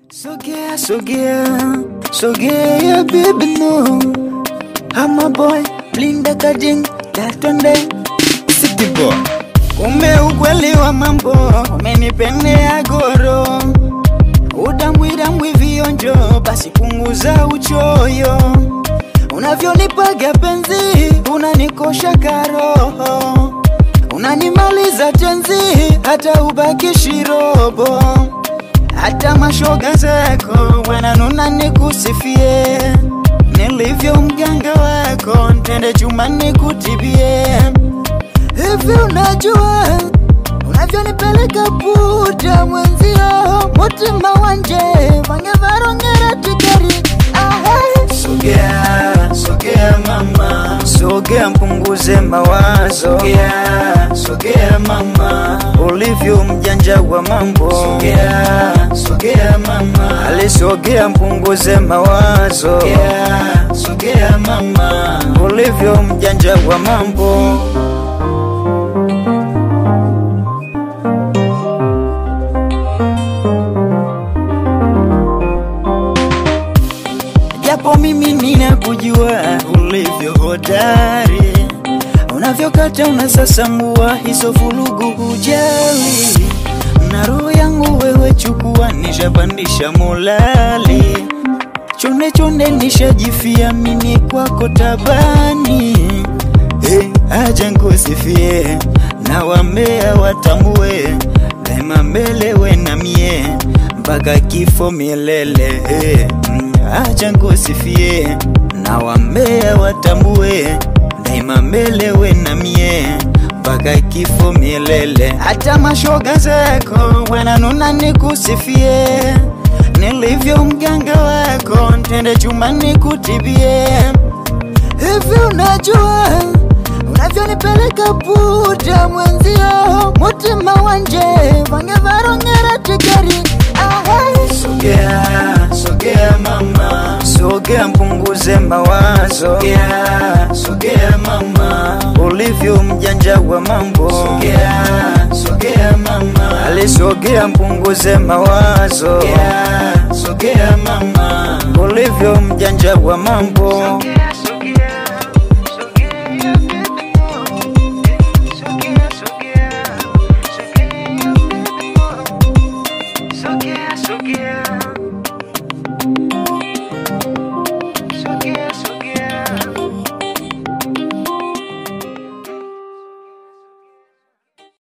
Sogea, sogea, sogea baby no I'm a boy, Linda Kajing, Datonde City boy Kume ukweli wa mambo, umenipendea goro Udambwidambwi vionjo, basi punguza uchoyo Unavyonipaga penzi, unanikosha karoho Unanimaliza tenzi, hata ubakishi robo hata mashoga zako wananuna nikusifie, nilivyo mganga wako ntende chuma nikutibie. Hivi unajua unavyonipeleka puta mwenzio, mutima wanje vange varongera tikeri Ahai. Sogea, sogea mama, sogea mpunguze mawazo, sogea, sogea mama, ulivyo mjanja wa mambo, sogea, sogea mama, alisogea mpunguze mawazo, sogea, sogea mama, ulivyo mjanja wa mambo. japo mimi ninakujua ulivyo hodari, unavyokata unasasambua hizo vulugu hujali, na roho yangu wewe chukua, nishapandisha molali, chonde chonde nishajifia mimi kwako tabani. Hey, acha nkusifie na wambea watambue daima mbele we na mie mpaka kifo milele hey, mm, acha nkusifie na wambea watambue daima mbele we na mie mpaka kifo milele hata mashoga zako wananuna nikusifie nilivyo mganga wako ntende chuma nikutibie hivi unajua unavyonipeleka puta mwenzio, mutima wanje vange varongera tikeri Ahai. Sogea, sogea mama, sogea mpunguze mawazo, sogea, sogea mama, ulivyo mjanja wa mambo, sogea, sogea mama, alisogea mpunguze mawazo, sogea, sogea mama, ulivyo mjanja wa mambo, sogea.